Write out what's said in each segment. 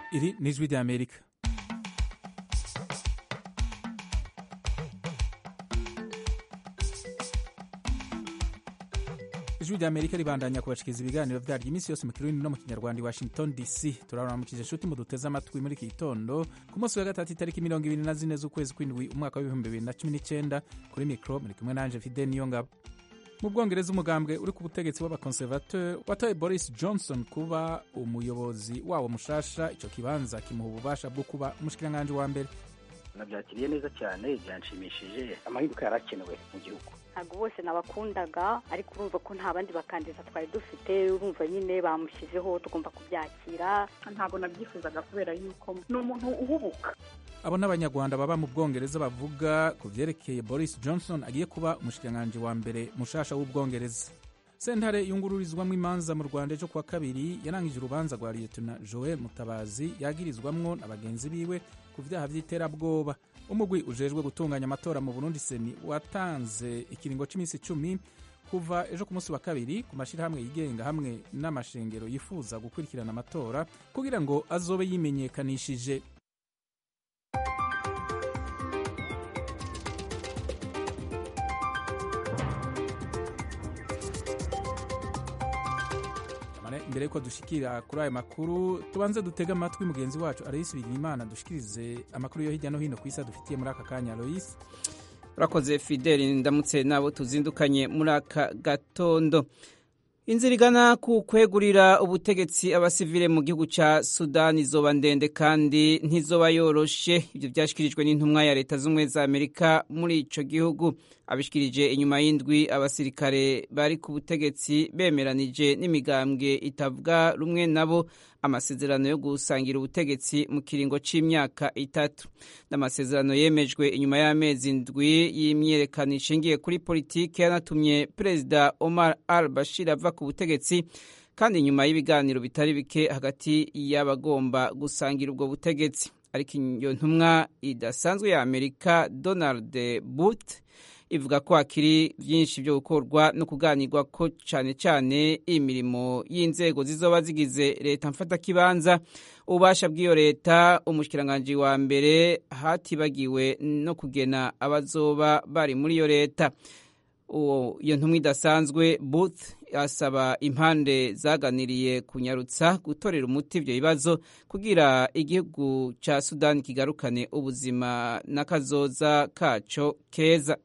Iri ni ijwi rya Amerika. ijwi rya Amerika ribandanya kubashikiriza ibiganiro vyaryo iminsi yose mu kirundi no mu kinyarwanda i Washington DC turaramukije inshuti muduteze amatwi muri iki gitondo ku munsi wa gatatu itariki mirongo ibiri na zine z'ukwezi kw'indwi umwaka w'ibihumbi bibiri na cumi n'icenda kuri mikro muri kumwe nanje Fidel Niyongabo mu bwongereza umugambwe uri ku butegetsi w'abakonservateur watoye boris johnson kuba umuyobozi wawo mushasha ico kibanza kimuha ububasha bwo kuba umushikiranganji wa mbere nabyakiriye neza cyane byanshimishije amahinduka yari akenewe mu gihugu ntabwo bose nabakundaga ariko urumva ko nta bandi bakandida twari dufite urumva nyine bamushyizeho tugomba kubyakira ntabwo nabyifuzaga kubera yuko ni umuntu uhubuka abo n'abanyarwanda baba mu bwongereza bavuga ku vyerekeye boris johnson agiye kuba umushikiranganji wa mbere mushasha w'ubwongereza sentare yungururizwamwo imanza mu rwanda ejo kuwa kabiri yarangije urubanza rwa liyetona joel mutabazi yagirizwamwo na bagenzi biwe ku vyaha vy'iterabwoba umugwi ujejwe gutunganya amatora mu burundi seni watanze ikiringo c'iminsi icumi kuva ejo ku munsi wa kabiri ku mashirahamwe yigenga hamwe n'amashengero yifuza gukurikirana amatora kugira ngo azobe yimenyekanishije mbere yuko dushikira kuri ayo makuru tubanze dutege amatwi mugenzi wacu aloyisi bigirimana dushikirize amakuru yo hirya no hino ku isi adufitiye muri aka kanya aloyisi urakoze fideli ndamutse nabo tuzindukanye muri aka gatondo inzira igana ku kwegurira ubutegetsi abasivile mu gihugu ca sudani izoba ndende kandi ntizoba yoroshe ibyo vyashikirijwe n'intumwa ya leta z'ubumwe za amerika muri ico gihugu abishikirije inyuma y'indwi abasirikare bari ku butegetsi bemeranije n'imigambwe itavuga rumwe nabo amasezerano yo gusangira ubutegetsi mu kiringo c'imyaka itatu n'amasezerano yemejwe inyuma y'amezi ndwi y'imyiyerekano ishingiye kuri politiki yanatumye perezida omar al bashir ava ku butegetsi kandi inyuma y'ibiganiro bitari bike hagati y'abagomba gusangira ubwo butegetsi ariko iyo ntumwa idasanzwe ya amerika donald booth ivuga ko hakiri byinshi byo gukorwa no kuganirwa ko cyane cyane imirimo y'inzego zizoba zigize leta mfatakibanza ububasha bw'iyo leta umushikiranganji wa mbere hatibagiwe no kugena abazoba bari muri iyo leta iyo ntumwa idasanzwe booth asaba impande zaganiriye kunyarutsa gutorera umuti ibyo bibazo kugira igihugu cya sudani kigarukane ubuzima n'akazoza kaco keza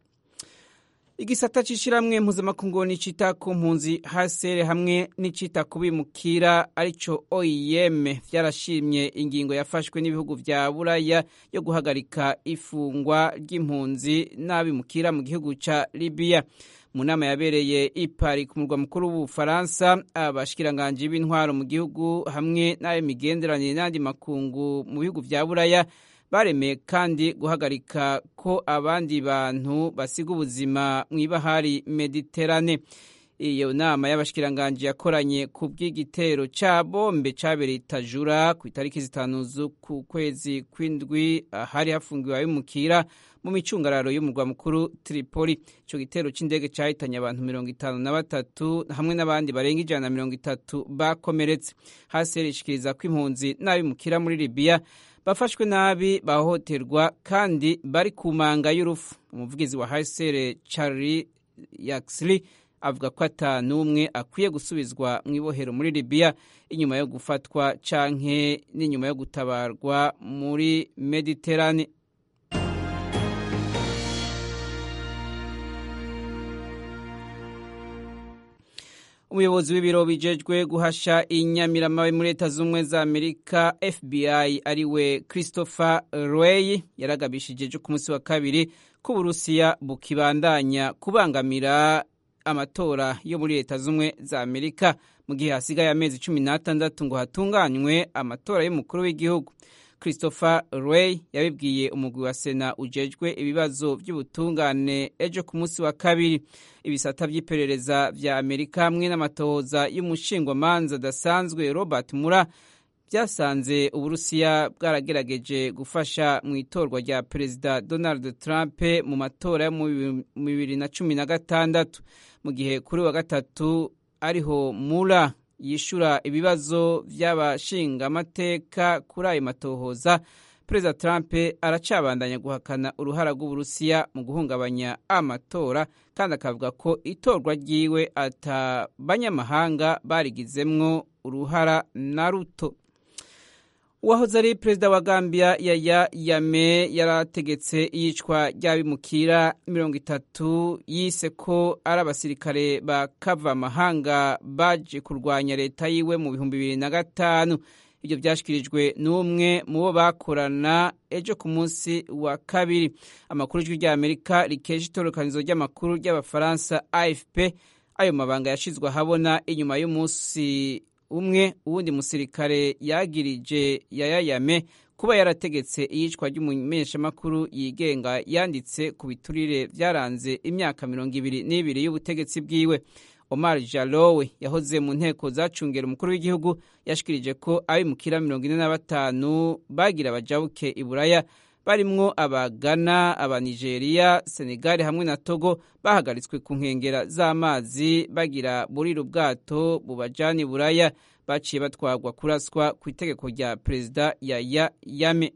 igisata c'ishiramwe mpuzamakungu nicita ku mpunzi hasere hamwe n'icita ku bimukira arico oim vyarashimye ingingo yafashwe n'ibihugu vya buraya yo guhagarika ifungwa ry'impunzi n'abimukira mu gihugu ca libiya mu nama yabereye i Paris ku murwa mukuru w'ubufaransa abashikiranganji b'intwaro mu gihugu hamwe n'ab'imigenderanire n'andi makungu mu bihugu vya buraya baremeye kandi guhagarika ko abandi bantu basiga ubuzima mu ibahari mediterane iyo nama y'abashikiranganji yakoranye ku bw'igitero ca bombe cabereye itajura ku itariki zitanu z'uku kwezi kw'indwi ahari hafungiwe abimukira mu micungararo y'umurwa mukuru Tripoli ico gitero c'indege cahitanye abantu mirongo itanu na batatu hamwe n'abandi barenga ijana na mirongo itatu bakomeretse hasi rishikiriza ko impunzi n'abimukira muri Libya bafashwe nabi bahohoterwa kandi bari ku manga y'urufu umuvugizi wa hasere Charlie Yaxley avuga ko ata n'umwe akwiye gusubizwa mu ibohero muri Libya inyuma yo gufatwa canke n'inyuma yo gutabarwa muri Mediterane umuyobozi w'ibiro bijejwe guhasha inyamiramabe muri leta z'ubumwe za amerika fbi ariwe christopher roy yaragabishije ejo ku munsi wa kabiri ko uburusiya bukibandanya kubangamira amatora yo muri leta z'ubumwe za amerika mu gihe hasigaye amezi cumi n'atandatu ngo hatunganywe amatora y'umukuru w'igihugu christopher roy yabibwiye umugwi wa sena ujejwe ibibazo by'ubutungane ejo ku munsi wa kabiri ibisata by'iperereza vya amerika hamwe n'amatohoza y'umushingwamanza adasanzwe robert mura byasanze uburusiya bwaragerageje gufasha mu itorwa rya perezida donald trump mu matora yo mu bibiri na cumi na gatandatu mu gihe kuri wa gatatu ariho mura yishura ibibazo by'abashingamateka kuri ayo matohoza perezida trump aracabandanya guhakana uruhara rw'uburusiya mu guhungabanya amatora kandi akavuga ko itorwa ryiwe ata banyamahanga barigizemwo uruhara na ruto uwahoze ari perezida wa gambia yaya yame yarategetse iyicwa ry'abimukira mirongo itatu yise ko ari abasirikare ba kava amahanga baje kurwanya leta yiwe mu bihumbi bibiri na gatanu ibyo byashyikirijwe n'umwe mu bo bakorana ejo ku munsi wa kabiri amakuru y'ijwi ry'amerika rikesha itorokanizo ry'amakuru ry'abafaransa afp ayo mabanga yashyizwe ahabona inyuma y'umunsi umwe uwundi musirikare yagirije yayayame kuba yarategetse iyicwa ry'umumenyeshamakuru yigenga yanditse ku biturire byaranze imyaka mirongo ibiri n'ibiri y'ubutegetsi bwiwe Omar Jalowe yahoze mu nteko zacungera umukuru w'igihugu yashikirije ko abimukira mirongo ine na batanu bagira bajabuke i Buraya barimwo abagana abanigeriya senegali hamwe na togo bahagaritswe ku nkengera z'amazi bagira burira ubwato bubajana i buraya baciye batwarwa kuraswa ku itegeko rya perezida yaya yame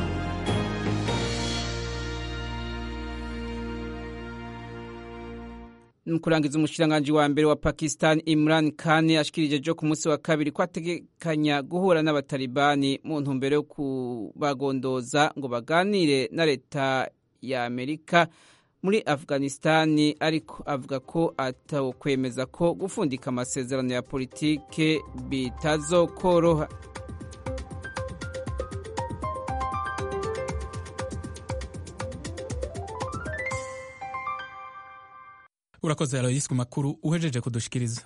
mu kurangiza umushikiranganji wa mbere wa pakistan imran khan ashikirije ejo ku munsi wa kabiri ko ategekanya guhura n'abatalibani mu ntumbero yo kubagondoza ngo baganire na leta ya amerika muri afghanistani ariko avuga ko atakwemeza ko gufundika amasezerano ya politike bitazokoroha urakoze aloyisi ku makuru uhejeje kudushikiriza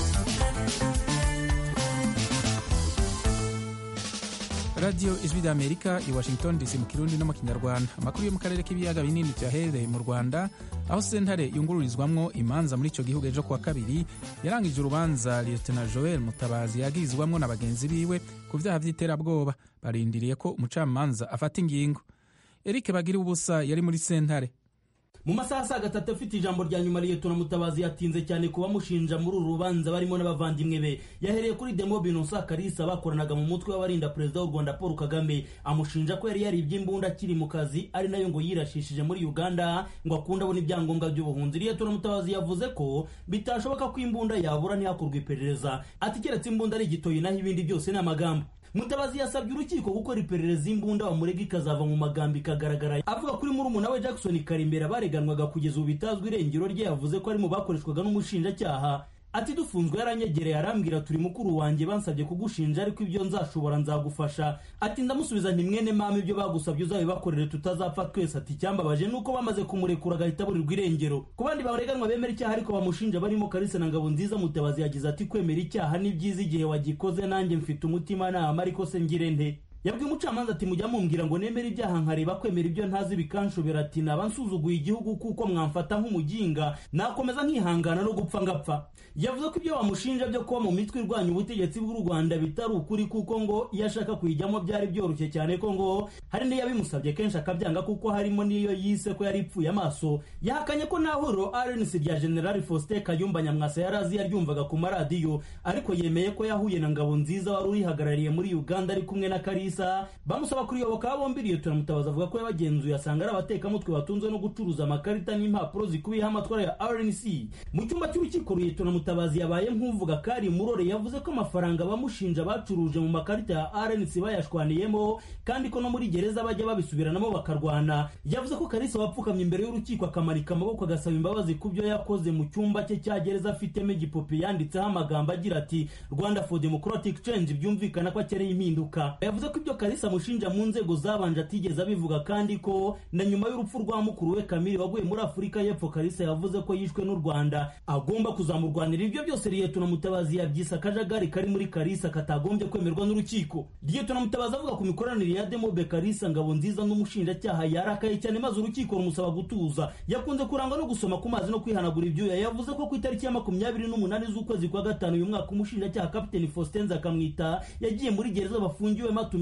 radiyo ijwi rya amerika i washington dc mu kirundi no mu kinyarwanda amakuru yo mu karere k'ibiyaga binini byaherereye mu rwanda aho sentare yungururizwamwo imanza muri icyo gihugu ejo kuwa kabiri yarangije urubanza lieutenant joel mutabazi yagirizwamwo na bagenzi biwe ku byaha by'iterabwoba barindiriye ko umucamanza afata ingingo eric bagira ubusa yari muri sentare mu masaha saa gatatu afite ijambo rya nyuma liyetona mutabazi yatinze cyane ku bamushinja muri uru rubanza barimo n'abavandimwe be yahereye kuri demo binosa karisa bakoranaga mu mutwe w'abarinda perezida w'u rwanda paul kagame amushinja ko yari yaribye imbunda akiri mu kazi ari nayo ngo yirashishije muri uganda ngo akunde abona ibyangombwa by'ubuhunzi liyetona mutabazi yavuze ko bitashoboka ko imbunda yabura ntihakorwe iperereza ati keretse imbunda ari igitoyi naho ibindi byose ni amagambo mutabazi yasabye urukiko gukora iperereza imbunda bamurega ikazava mu magambo ikagaragara avuga kuri murumuna we jackson karimbera bareganwaga kugeza ubu bitazwi irengero rye yavuze ko ari mu bakoreshwaga n'umushinjacyaha ati dufunzwe yaranyegereye arambwira turi mukuru wanjye bansabye kugushinja ariko ibyo nzashobora nzagufasha ati ndamusubiza nti mwene mama ibyo bagusabye uzabibakorere tutazapfa twese ati icyambabaje nuko bamaze kumurekura agahita aburirwa irengero ku bandi bareganwa bemera icyaha ariko bamushinja barimo karisa na ngabo nziza mutabazi yagize ati kwemera icyaha ni byiza igihe wagikoze nanjye mfite umutimanama ariko se ngire nte yabwiye umucamanza ati mujya mumbwira ngo nemere ibyaha nkareba kwemera ibyo ntazi bikanshobera ati naba nsuzuguye igihugu kuko mwamfata nk'umuginga nakomeza nkihangana no gupfa ngapfa yavuze ko ibyo bamushinja byo kuba mu mitwe irwanya ubutegetsi bw'u rwanda bitari ukuri kuko ngo iyo ashaka kuyijyamo byari byoroshye cyane ko ngo hari n'iyabimusabye kenshi akabyanga kuko harimo n'iyo yise ko yari ipfuye amaso yahakanye ko nta huriro rnc rya general faustin kayumba nyamwasa yari azi yaryumvaga ku maradiyo ariko yemeye ko yahuye na ngabo nziza wari urihagarariye muri uganda ari kumwe na karisa bamusaba kuriyoboka bombi liyetona mutabazi avuga ko yabagenzuye asanga ari abatekamutwe batunzwe no gucuruza amakarita n'impapuro zikubiyeho amatwara ya rnc mu cyumba cy'urukiko liyetona mutabazi yabaye nk'uvuga kari murore yavuze ko amafaranga bamushinja bacuruje mu makarita ya rnc bayashwaniyemo kandi ko no muri gereza bajya babisubiranamo bakarwana yavuze ko karisa wapfukamye imbere y'urukiko akamanika amaboko agasaba imbabazi ku byo yakoze mu cyumba cye cya gereza afitemo igipupe yanditseho amagambo agira ati rwanda for democratic change byumvikana ko akeneye impinduka yavuze ko ibyo karisa amushinja mu nzego zabanje atigeze abivuga kandi ko na nyuma y'urupfu rwa mukuru we kamiri waguye muri afurika y'epfo karisa yavuze ko yishwe n'u rwanda agomba kuzamurwanira ibyo byose liyetona mutabazi yabyise akajagari kari muri karisa katagombye kwemerwa n'urukiko liyetona mutabazi avuga ku mikoranire ya demobe karisa ngabo nziza n'umushinjacyaha yarakaye cyane maze urukiko rumusaba gutuza yakunze kurangwa no gusoma ku mazi no kwihanagura ibyuya yavuze ko ku itariki ya makumyabiri n'umunani z'ukwezi kwa gatanu uyu mwaka umushinjacyaha kapiteni faustin nzakamwita yagiye muri gereza bafungiwemo atumiza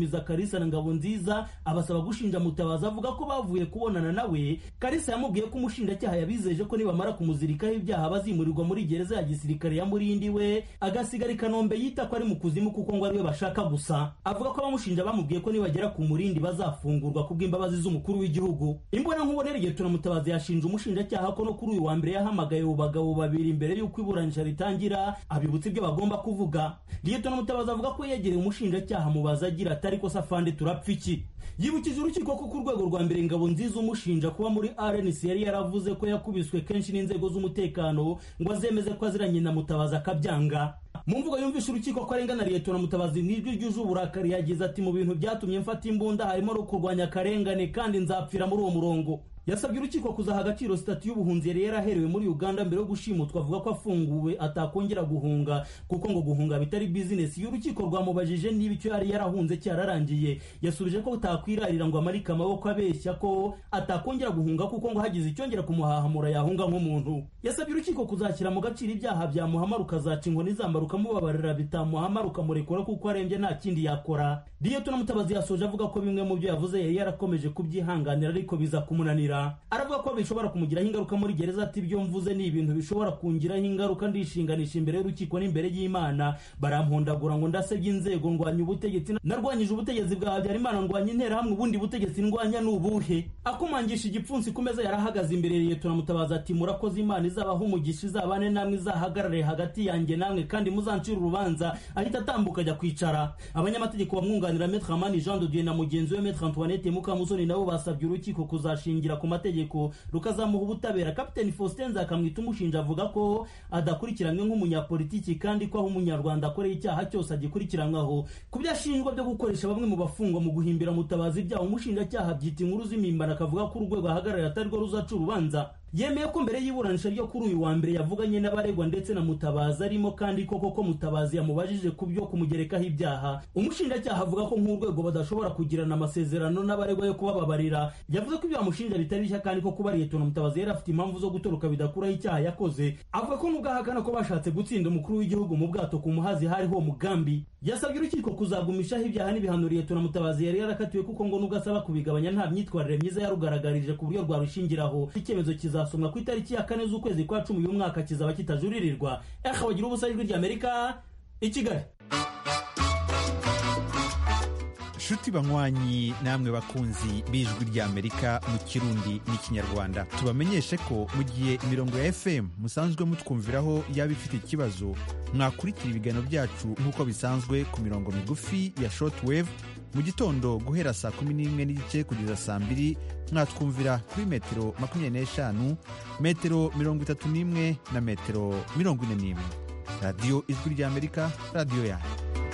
guhumuriza karisa na ngabo nziza abasaba gushinja mutabazi avuga ko bavuye kubonana nawe karisa yamubwiye ko umushinjacyaha yabizeje ko nibamara kumuzirikaho ibyaha bazimurirwa muri gereza ya gisirikare ya murindi we agasigara i kanombe yita ko ari mu kuzimu kuko ngo ariwe bashaka gusa avuga ko abamushinja bamubwiye ko nibagera ku murindi bazafungurwa kubw'imbabazi z'umukuru w'igihugu imbona nkubone rigetuna mutabazi yashinje umushinjacyaha ko no kuri uyu wa mbere yahamagaye abo bagabo babiri mbere y'uko iburanisha ritangira abibutsa ibyo bagomba kuvuga rigetuna mutabazi avuga ko yegereye umushinjacyaha mubaza agira ati ariko safandi turapfa iki yibukije urukiko ko ku rwego rwa mbere ingabo nziza umushinja kuba muri rnc yari yaravuze ko yakubiswe kenshi n'inzego z'umutekano ngo azemeze ko aziranye na mutabazi akabyanga mu mvugo yumvisha urukiko ko arengana liyetona mutabazi mu ijwi ryuje uburakari yagize ati mu bintu byatumye mfata imbunda harimo no kurwanya akarengane kandi nzapfira muri uwo murongo yasabye urukiko kuzaha agaciro sitati y'ubuhunzi yari yaraherewe muri uganda mbere yo gushimutwa avuga ko afunguwe atakongera guhunga kuko ngo guhunga bitari bizinesi y'urukiko rwamubajije niba icyo yari yarahunze cyararangiye yasubije ko utakwirarira ngo amarike amaboko abeshya ko atakongera guhunga kuko ngo hagize icyongera kumuhahamura yahunga nk'umuntu yasabye urukiko kuzashyira mu gaciro ibyaha byamuhama rukazaca inkoni zamba rukamubabarira bitamuhama rukamurekura kuko arembye nta kindi yakora liyetona mutabazi yasoje avuga ko bimwe mu byo yavuze yari yarakomeje kubyihanganira ariko biza kumunanira aravuga ko bishobora kumugiraho ingaruka muri gereza ati ibyo mvuze ni ibintu bishobora kungiraho ingaruka ndishinganisha imbere y'urukiko n'imbere y'imana barampondagura ngo ndasebye inzego ndwanya ubutegetsi narwanyije ubutegetsi bwa habyarimana ndwanya interahamwe ubundi butegetsi ndwanya ni ubuhe akumangisha igipfunsi ku meza yarahagaze imbere liyetona mutabazi ati murakoze imana izabaho umugisha izabane namwe izahagarare hagati yanjye namwe kandi muzancira urubanza ahita atambuka ajya kwicara abanyamategeko bamwunganira metre amani jean de dieu na mugenzi we metre antoinette mukamusoni nabo basabye urukiko kuzashingira ku mategeko rukazamuha ubutabera kapiteni faustin nzakamwita umushinja avuga ko adakurikiranywe nk'umunyapolitiki kandi ko aho umunyarwanda akoreye icyaha cyose agikurikiranwaho ku byo ashinjwa byo gukoresha bamwe mu bafungwa mu guhimbira mutabazi ibyaha umushinjacyaha byita inkuru z'imimbano akavuga ko urwego ahagarariye atari rwo ruzaca urubanza yemeye ko mbere y'iburanisha ryo kuri uyu wa mbere yavuganye n'abaregwa ndetse na mutabazi arimo kandi koko ko mutabazi yamubajije ku byo kumugerekaho ibyaha umushinjacyaha avuga ko nk'urwego badashobora kugirana amasezerano n'abaregwa yo kubababarira yavuze ko ibyo bamushinja bitari bishya kandi ko kuba liyetona mutabazi yari afite impamvu zo gutoroka bidakuraho icyaha yakoze avuga ko nubwo ahakana ko bashatse gutsinda umukuru w'igihugu mu bwato ku muhazi hariho umugambi yasabye urukiko kuzagumishaho ibyaha n'ibihano liyetona mutabazi yari yarakatiwe kuko ngo nubwo asaba kubigabanya nta myitwarire myiza yarugaragarije ku buryo rwarushingiraho icyemezo kizasomwa ku itariki ya kane z'ukwezi kwa cumi uyu mwaka kizaba kitajuririrwa eha bagira ubusa ijwi ry'amerika i kigali nshuti banywanyi namwe bakunzi b'ijwi ry'amerika mu kirundi n'ikinyarwanda tubamenyeshe ko mu gihe imirongo ya fm musanzwe mutwumviraho yaba ifite ikibazo mwakurikira ibiganiro byacu nk'uko bisanzwe ku mirongo migufi ya shortwave mu gitondo guhera saa kumi n'imwe n'igice kugeza saa mbiri mwatwumvira kuri metero makumyabiri n'eshanu metero mirongo itatu n'imwe na metero mirongo ine n'imwe radiyo ijwi ry'amerika radiyo yanyu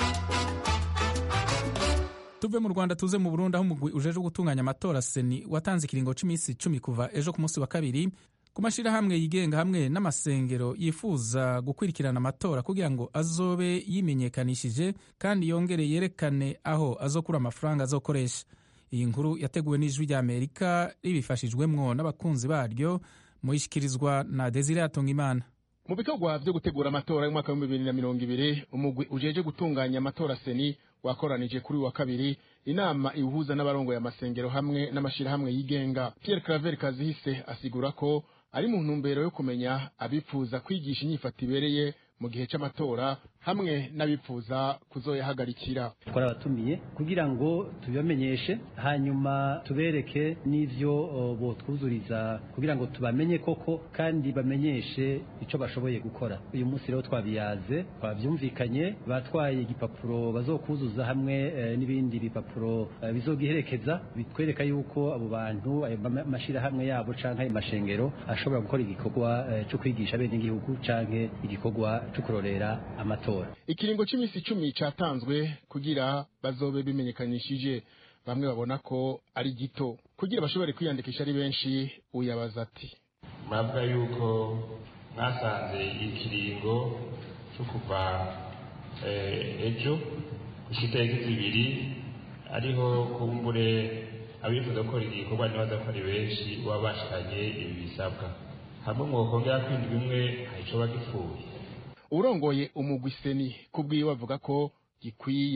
tuve mu rwanda tuze mu burundi aho umugwi ujeje gutunganya amatora seni watanze ikiringo cy'iminsi icumi kuva ejo ku munsi wa kabiri ku mashyirahamwe yigenga hamwe n'amasengero yifuza gukurikirana amatora kugira ngo azobe yimenyekanishije kandi yongere yerekane aho azokura amafaranga azokoresha iyi nkuru yateguwe n'ijwi rya amerika ribifashijwemwo n'abakunzi baryo muyishyikirizwa na desire atungimana mu bikorwa byo gutegura amatora y'umwaka w'ibihumbi bibiri na mirongo ibiri umugwi ujeje gutunganya amatora seni wakoranije kuri wa kabiri inama iwuhuza n'abarongoye amasengero hamwe n'amashyirahamwe yigenga Pierre Claver Kazihise asigura ko ari mu ntumbero yo kumenya abifuza kwigisha inyifato ibereye mu gihe cy'amatora hamwe n'abifuza kuzoyahagarikira twarabatumiye kugira ngo tubibamenyeshe hanyuma tubereke n'ivyo botwuzuriza kugira ngo tubamenye koko kandi bamenyeshe icyo bashoboye gukora uyu munsi rero twabiyaze twabyumvikanye batwaye igipapuro bazokuzuza hamwe n'ibindi bipapuro bizogiherekeza bitwereka yuko abo bantu ayo mashyirahamwe yabo canke ayo mashengero ashobora gukora igikorwa cyo kwigisha bene igihugu canke igikorwa cyo kurorera amatora ikiringo cy'iminsi icumi cyatanzwe kugira bazobe bimenyekanishije bamwe babona ko ari gito kugira bashobore kwiyandikisha ari benshi uyabaza ati mwavuga yuko mwasanze ikiringo cyo kuva ejo gushyira itariki zibiri ariho kumbure abifuza gukora igikorwa ntibaza ko ari benshi baba bashiranye ibi bisabwa hamwe mwokongera kwindi bimwe hari icyo bagipfuye urongoye umugwi seni kubwiwe avuga ko gikwiye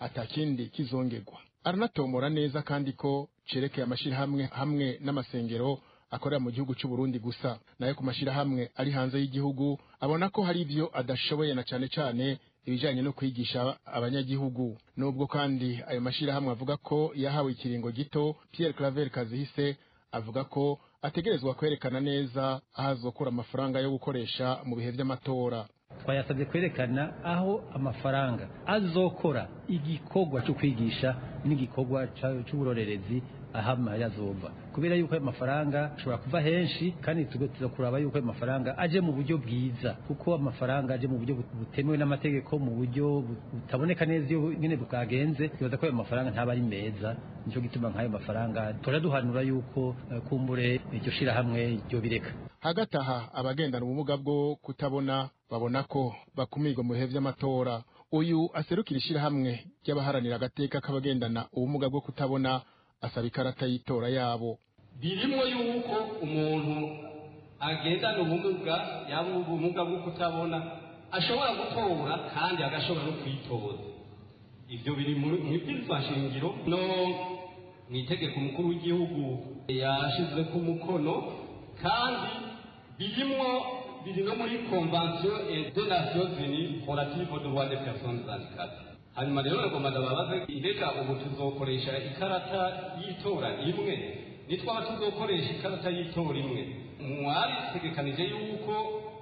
atakindi kizongerwa aranatomora neza kandi ko cerekeye amashirahamwe hamwe n'amasengero akorera mu gihugu cy'u Burundi gusa nayo ku mashirahamwe ari hanze y'igihugu abona ko hari ivyo adashoboye na cane cane ibijanye no kwigisha abanyagihugu nubwo kandi ayo mashirahamwe avuga ko yahawe ikiringo gito Pierre Claver Kazihise avuga ko ategerezwa kwerekana neza aho azokura amafaranga yo gukoresha mu bihe vy'amatora twayasabye kwerekana aho amafaranga azokora igikorwa cyo kwigisha n'igikorwa cy'uburorerezi ahama yazova kubera yuko ayo mafaranga ashobora kuva henshi kandi tuza kuraba yuko ayo mafaranga aje mu buryo bwiza kuko amafaranga aje mu buryo butemewe n'amategeko mu buryo butaboneka neza iyo nyine bwagenze bibaza ko ayo mafaranga ntaba ari meza nicyo gituma nk'ayo mafaranga turaduhanura yuko kumbure iryo shirahamwe ryo bireka hagati aha abagendana ubumuga bwo kutabona babona ko bakumirwa mu bihe vy'amatora uyu aserukira ishirahamwe ry'abaharanira agateka k'abagendana ubumuga bwo kutabona asaba ikarata y'itora yabo birimo yuko umuntu agendana ubumuga yaba ubumuga bwo kutabona ashobora gutora kandi agashobora no kwitoza ibyo biri mu ibwirizwa shingiro no mu itegeko umukuru w'igihugu yashize ku mukono kandi birimo biri no muri convention des nations unies relative aux droits des personnes handicapées hanyuma rero nagomba ndababaze mbega ubu tuzokoresha ikarata y'itora imwe nitwaba tuzokoresha ikarata y'itora imwe mwarisegekanije yuko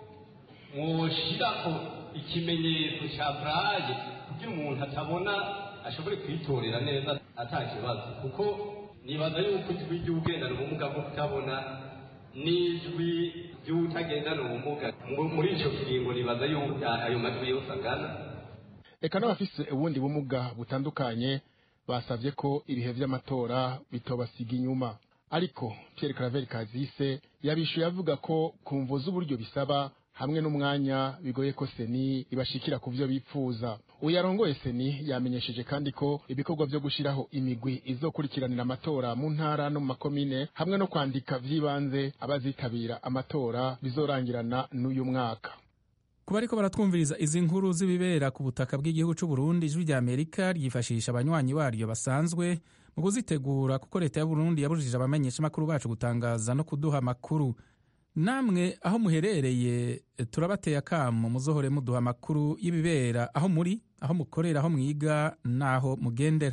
mwoshirako ikimenyetso cya braille kugira umuntu atabona ashobore kwitorera neza ata kibazo kuko nibaza yuko ijwi ry'ugendana ubumuga bwo kutabona n'ijwi ry'utagendana ubumuga muri icyo kiringo nibaza yuko ayo majwi yose angana eka n'abafise ubundi bumuga butandukanye basavye ko ibihe vy'amatora bitobasiga inyuma ariko Pierre Claver Kazise yabishuye avuga ko kumvo z'uburyo bisaba hamwe n'umwanya bigoye ko seni ibashikira ku vyo bipfuza uyarongoye seni yamenyesheje kandi ko ibikorwa vyo gushiraho imigwi izokurikiranira amatora mu ntara no mu makomine hamwe no kwandika vy'ibanze abazitabira amatora bizorangirana n'uyu mwaka kuba ariko baratwumviriza izi nkuru z'ibibera ku butaka bw'igihugu cy'u Burundi ijwi rya Amerika ryifashisha abanywanyi baryo basanzwe mu kuzitegura kuko leta ya Burundi yabujije abamenyeshamakuru bacu gutangaza no kuduha amakuru namwe aho muherereye turabateye akamo muzohore muduha amakuru y'ibibera aho muri aho mukorera aho mwiga n'aho mugendera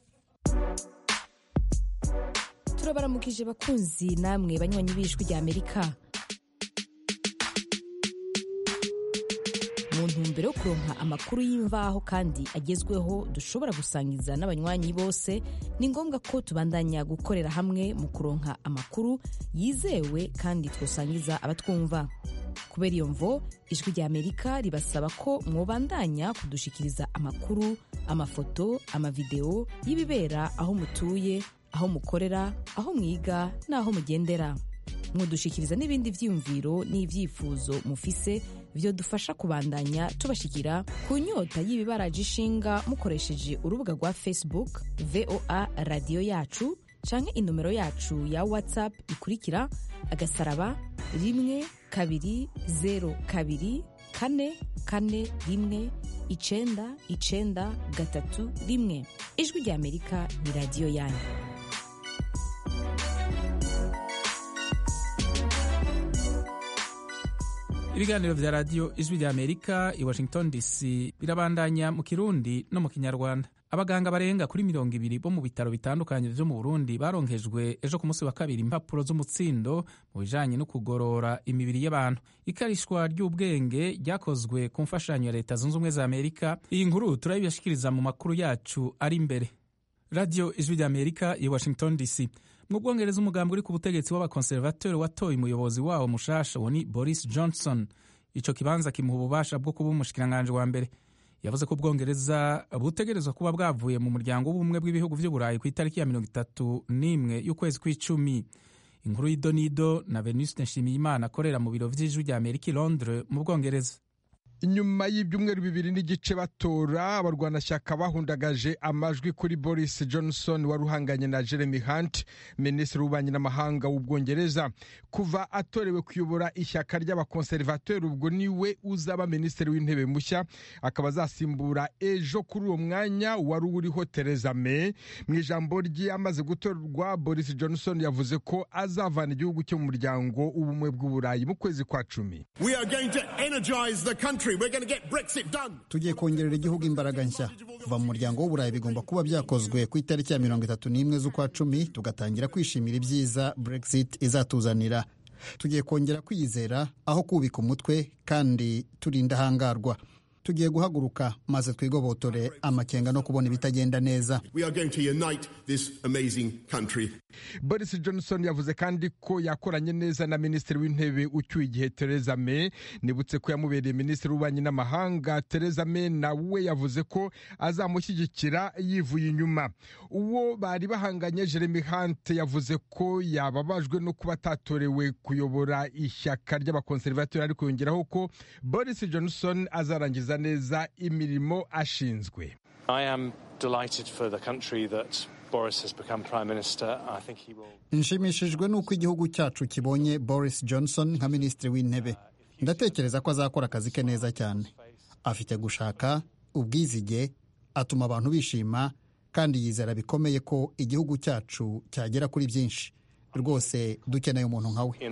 turabaramukije bakunzi namwe banywanyi b'ijwi rya amerika mu ntumbero yo kuronka amakuru y'imvaho kandi agezweho dushobora gusangiza n'abanywanyi bose ni ngombwa ko tubandanya gukorera hamwe mu kuronka amakuru yizewe kandi twosangiza abatwumva kubera iyo mvo ijwi rya amerika ribasaba ko mwobandanya kudushikiriza amakuru amafoto amavideo y'ibibera aho mutuye aho mukorera aho mwiga n'aho mugendera mwodushikiriza n'ibindi vyiyumviro n'ivyifuzo mufise vyodufasha kubandanya tubashikira ku nyota y'ibibaraje ishinga mukoresheje urubuga rwa facebook voa radiyo yacu canke inomero yacu ya whatsapp ikurikira agasaraba rimwe kabiri zero kabiri kane kane rimwe icenda icenda gatatu rimwe ijwi rya amerika ni radiyo yanyu ibiganiro vya radiyo ijwi rya amerika i washington dc birabandanya mu kirundi no mu kinyarwanda abaganga barenga kuri mirongo ibiri bo mu bitaro bitandukanye vyo mu burundi baronkejwe ejo ku munsi wa kabiri impapuro z'umutsindo mu bijanye no kugorora imibiri y'abantu ikarishwa ry'ubwenge ryakozwe ku mfashanyo ya leta zunze ubumwe za amerika iyi nkuru turayibashikiriza mu makuru yacu ari imbere radiyo ijwi rya amerika i washington dc mu bwongereza umugambi uri ku butegetsi w'abakonservateur watoye umuyobozi wawo mushasha wo ni boris johnson ico kibanza kimuha ububasha bwo kuba umushikiranganji wa mbere yavuze ko ubwongereza butegerezwa kuba bwavuye mu muryango w'ubumwe bw'ibihugu vy'uburayi ku itariki ya mirongo itatu n'imwe y'ukwezi kw'icumi inkuru y'idonido na venuste nshimiyimana akorera mu biro vy'ijwi rya amerika i londres mu bwongereza nyuma y'ibyumweru bibiri n'igice batora abarwanashyaka bahundagaje amajwi kuri boris johnson wari uhanganye na jeremy hunt minisitiri w'ububanyi n'amahanga w'ubwongereza kuva atorewe kuyobora ishyaka ry'abakonservateri ubwo niwe uzaba minisitiri w'intebe mushya akaba azasimbura ejo kuri uwo mwanya wari uriho theresa may mu ijambo rye amaze gutorwa boris johnson yavuze ko azavana igihugu cyo mu muryango w'ubumwe bw'uburayi mu kwezi kwa cumi tugiye kongerera igihugu imbaraga nshya kuva mu muryango w'uburayi bigomba kuba byakozwe ku itariki ya mirongo itatu n'imwe z'ukwa cumi tugatangira kwishimira ibyiza brexit izatuzanira tugiye kongera kwiyizera aho kubika umutwe kandi turi indahangarwa tugiye guhaguruka maze twigobotore amakenga no kubona ibitagenda neza boris johnson yavuze kandi ko yakoranye neza na minisitiri w'intebe ucyuye igihe theresa may nibutse ko yamubereye minisitiri w'ububanyi n'amahanga theresa may nawe yavuze ko azamushyigikira yivuye inyuma uwo bari bahanganye jeremy hunt yavuze ko yababajwe no kuba atatorewe kuyobora ishyaka ry'abakonservateri ariko yongeraho ko boris johnson azarangiza neza imirimo ashinzwe nshimishijwe n'uko igihugu cyacu kibonye boris johnson nka minisitiri w'intebe ndatekereza ko azakora akazi ke neza cyane afite gushaka ubwizige atuma abantu bishima kandi yizera bikomeye ko igihugu cyacu cyagera kuri byinshi rwose dukeneye umuntu nka we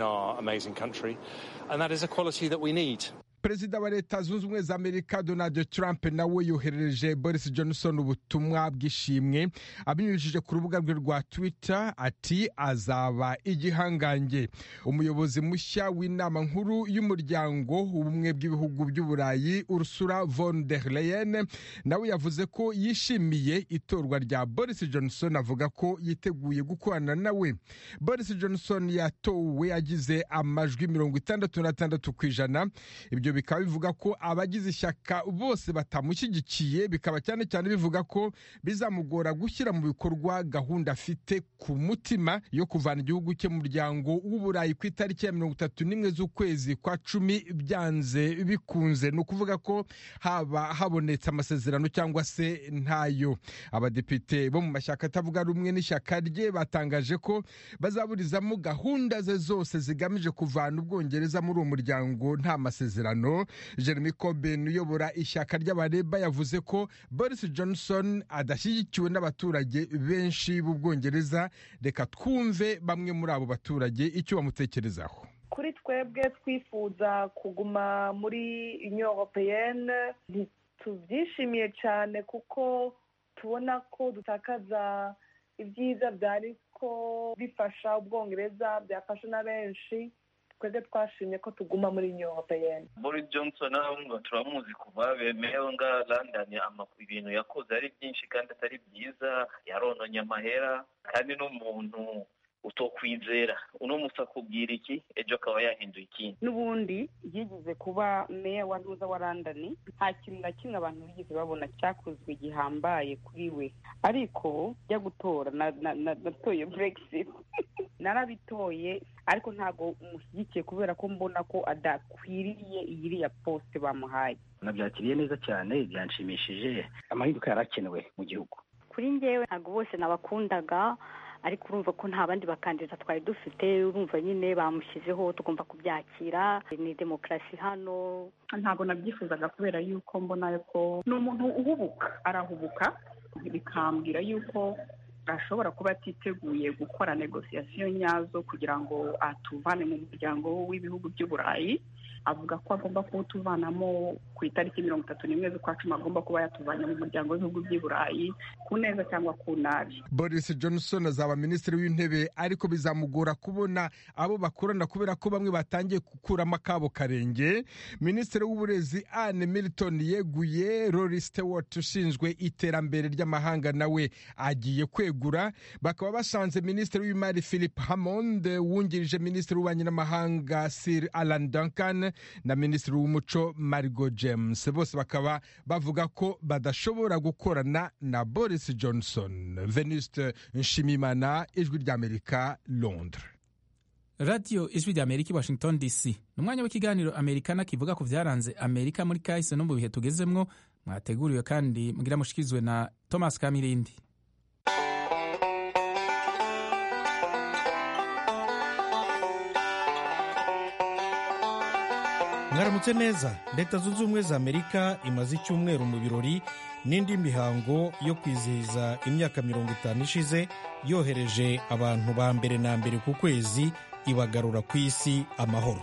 perezida wa leta zunze ubumwe za amerika donald trump nawe yoherereje boris johnson ubutumwa bw'ishimwe abinyujije ku rubuga rwe rwa twitter ati azaba igihangange umuyobozi mushya w'inama nkuru y'umuryango ubumwe bw'ibihugu by'uburayi ursula von der leyen nawe yavuze ko yishimiye itorwa rya boris johnson avuga ko yiteguye gukorana nawe boris johnson yatowe agize amajwi mirongo itandatu n'atandatu ku ijana ibyo bikaba bivuga ko abagize ishyaka bose batamushyigikiye bikaba cyane cyane bivuga ko bizamugora gushyira mu bikorwa gahunda afite ku mutima yo kuvana igihugu cye mu muryango w'uburayi ku itariki ya mirongo itatu n'imwe z'ukwezi kwa cumi byanze bikunze ni ukuvuga ko haba habonetse amasezerano cyangwa se ntayo abadepite bo mu mashyaka atavuga rumwe n'ishyaka rye batangaje ko bazaburizamo gahunda ze zose zigamije kuvana ubwongereza muri uwo muryango nta masezerano jeremy corbyn uyobora ishyaka ry'abareba yavuze ko boris johnson adashyigikiwe n'abaturage benshi b'ubwongereza reka twumve bamwe muri abo baturage icyo bamutekerezaho kuri twebwe twifuza kuguma muri union europeyenne ntitubyishimiye cyane kuko tubona ko dutakaza ibyiza byari ko bifasha ubwongereza byafasha na benshi twebwe twashimye ko tuguma muri union europeyenne boris johnson ngo turamuzi kuva bemeyeho nga london ibintu yakoze ari byinshi kandi atari byiza yarononye amahera kandi n'umuntu utokwizera uno musa akubwira iki ejo akaba yahinduye ikindi n'ubundi yigeze kuba meya wa ntuza wa london nta kintu na kimwe abantu bigeze babona cyakozwe gihambaye kuri we ariko jya gutora natoye brexit narabitoye ariko ntabwo umushyigikiye kubera ko mbona ko adakwiriye iriya posite bamuhaye nabyakiriye neza cyane byanshimishije amahinduka yari akenewe mu gihugu kuri njyewe ntabwo bose nabakundaga ariko urumva ko nta bandi bakandida twari dufite urumva nyine bamushyizeho tugomba kubyakira ni demokarasi hano ntabwo nabyifuzaga kubera yuko mbona ko ni umuntu uhubuka arahubuka bikambwira yuko ashobora kuba atiteguye gukora negosiyasiyo nyazo kugira ngo atuvane mu muryango w'ibihugu by'uburayi avuga ko agomba kuwutuvanamo ku itariki mirongo itatu n'imwe z'ukwa cumi agomba kuba yatuvanye mu muryango w'ibihugu by'i burayi ku neza cyangwa ku nabi boris johnson azaba minisitiri w'intebe ariko bizamugora kubona abo bakorana kubera ko bamwe batangiye gukuramo akabo karenge minisitiri w'uburezi anne milton yeguye rory stewart ushinzwe iterambere ry'amahanga nawe agiye kwegura bakaba basanze minisitiri w'imari philip hammond wungirije minisitiri w'ububanyi n'amahanga sir alan duncan na minisitiri w'umuco marigo james bose bakaba bavuga ko badashobora gukorana na boris johnson venuste nshimimana ijwi ry'amerika londres radiyo ijwi rya amerika i washington dc ni umwanya w'ikiganiro amerikana kivuga ku byaranze amerika muri kahise no mu bihe tugezemwo mwateguriwe kandi mugira mushyikirizwe na thomas kamirindi mwaramutse neza leta zunze ubumwe za amerika imaze icyumweru mu birori n'indi mihango yo kwizihiza imyaka mirongo itanu ishize yohereje abantu ba mbere na mbere ku kwezi ibagarura ku isi amahoro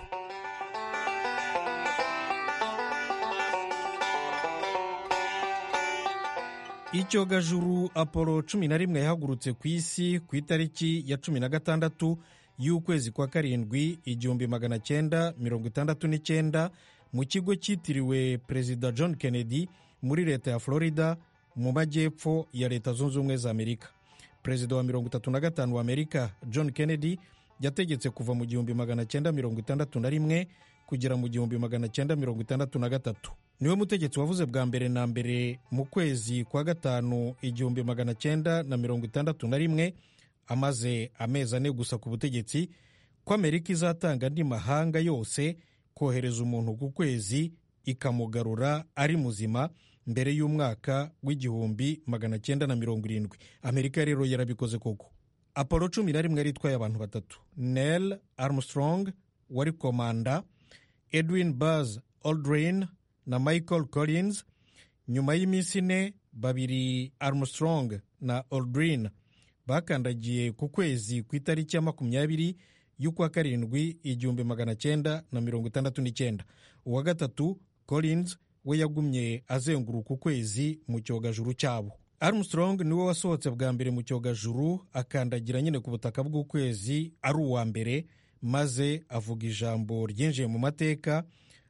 icyogajuru apolo cumi na rimwe yahagurutse ku isi ku itariki ya cumi na gatandatu y'ukwezi kwa karindwi igihumbi magana cyenda mirongo itandatu n'icyenda mu kigo cyitiriwe perezida john kennedy muri leta ya florida mu majyepfo ya leta zunze ubumwe za amerika perezida wa mirongo itatu na gatanu wa amerika john kennedy yategetse kuva mu gihumbi magana cyenda mirongo itandatu na rimwe kugera mu gihumbi magana cyenda mirongo itandatu na gatatu niwe mutegetsi wavuze bwa mbere na mbere mu kwezi kwa gatanu igihumbi magana cyenda na mirongo itandatu na rimwe amaze amezi ane gusa ku butegetsi ko amerika izatanga andi mahanga yose kohereza umuntu ku kwezi ikamugarura ari muzima mbere y'umwaka w'igihumbi magana cyenda na mirongo irindwi amerika rero yarabikoze koko apolo cumi na rimwe yari itwaye abantu batatu nel armstrong wari komanda edwin buzz aldrin na michael collins nyuma y'iminsi ine babiri armstrong na aldrin bakandagiye ku kwezi ku itariki ya makumyabiri y'ukwa karindwi igihumbi magana cyenda na mirongo itandatu n'icyenda uwa gatatu collins we yagumye azenguruka ukwezi mu cyogajuru cyabo armstrong niwe wasohotse bwa mbere mu cyogajuru akandagira nyine ku butaka bw'ukwezi ari uwa mbere maze avuga ijambo ryinjiye mu mateka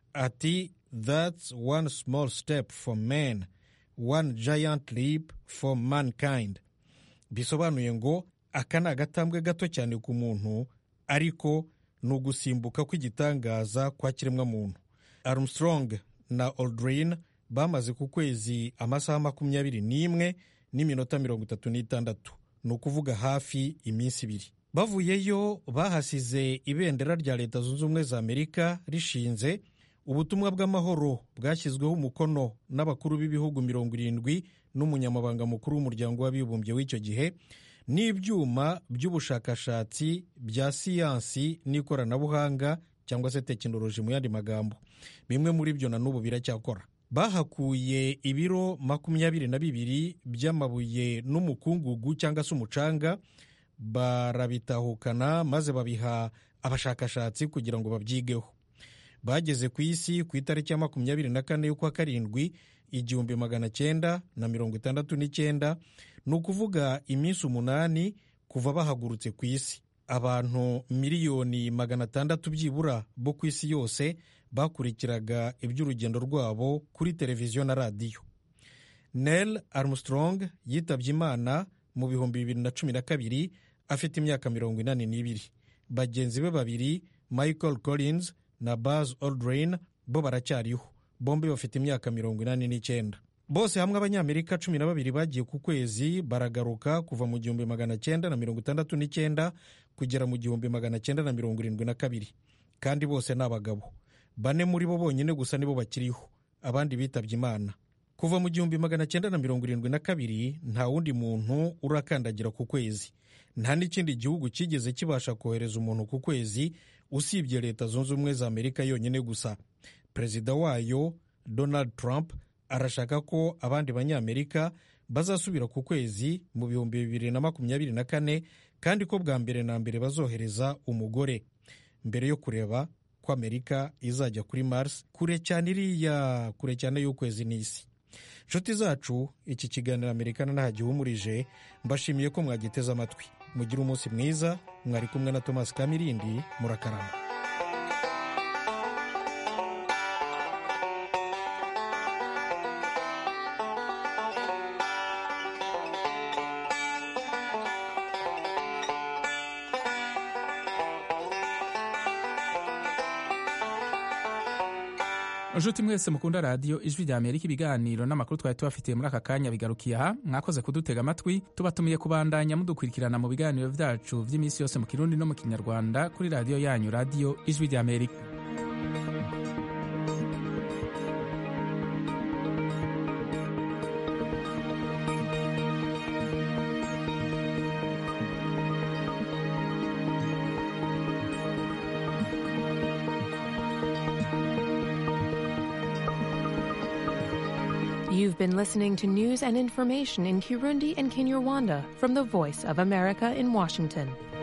ati that's one small step for man one giant leap for mankind bisobanuye ngo aka ni agatambwe gato cyane ku muntu ariko ni ugusimbuka kw'igitangaza kwa kiremwamuntu armstrong na aldrin bamaze ku kwezi amasaha makumyabiri n'imwe n'iminota mirongo itatu n'itandatu ni ukuvuga hafi iminsi ibiri bavuyeyo bahasize ibendera rya leta zunze ubumwe za amerika rishinze ubutumwa bw'amahoro bwashyizweho umukono n'abakuru b'ibihugu mirongo irindwi n'umunyamabanga mukuru w'umuryango w'abibumbye w'icyo gihe n'ibyuma by'ubushakashatsi bya siyansi n'ikoranabuhanga cyangwa se tekinoloji mu yandi magambo bimwe muri byo na n'ubu biracyakora bahakuye ibiro makumyabiri na bibiri by'amabuye n'umukungugu cyangwa se umucanga barabitahukana maze babiha abashakashatsi kugira ngo babyigeho bageze ku isi ku itariki ya makumyabiri na kane y'ukwa karindwi igihumbi magana cyenda na mirongo itandatu n'icyenda ni ukuvuga iminsi umunani kuva bahagurutse ku isi abantu miliyoni magana atandatu byibura bo ku isi yose bakurikiraga iby'urugendo rwabo kuri televiziyo na radiyo nel armstrong yitabye imana mu bihumbi bibiri na cumi na kabiri afite imyaka mirongo inani n'ibiri bagenzi be babiri michael collins na buzz aldrin bo baracyariho bombi bafite imyaka mirongo inani n'icyenda bose hamwe abanyamerika cumi na babiri bagiye ku kwezi baragaruka kuva mu gihumbi magana cyenda na mirongo itandatu n'icyenda kugera mu gihumbi magana cyenda na mirongo irindwi na kabiri kandi bose ni abagabo bane muri bo bonyine gusa nibo bakiriho abandi bitabye imana kuva mu gihumbi magana cyenda na mirongo irindwi na kabiri nta wundi muntu urakandagira ku kwezi nta n'ikindi gihugu cyigeze kibasha kohereza umuntu ku kwezi usibye leta zunze ubumwe za amerika yonyine gusa perezida wayo donald trump arashaka ko abandi banyamerika bazasubira ku kwezi mu bihumbi bibiri na makumyabiri na kane kandi ko bwa mbere na mbere bazohereza umugore mbere yo kureba ko amerika izajya kuri mars kure cyane iriya kure cyane y'ukwezi n'isi nshuti zacu iki kiganiro amerikana nta gihumurije mbashimiye ko mwagiteze amatwi mugire umunsi mwiza mwari kumwe na thomas kamirindi murakarama nshuti mwese mukunda radiyo ijwi rya amerika ibiganiro n'amakuru twari tubafitiye muri aka kanya bigarukiye aha mwakoze kudutega amatwi tubatumiye kubandanya mudukurikirana mu biganiro byacu by'iminsi yose mu kirundi no mu kinyarwanda kuri radiyo yanyu radiyo ijwi rya amerika You've been listening to news and information in Kirundi and Kinyarwanda from the Voice of America in Washington.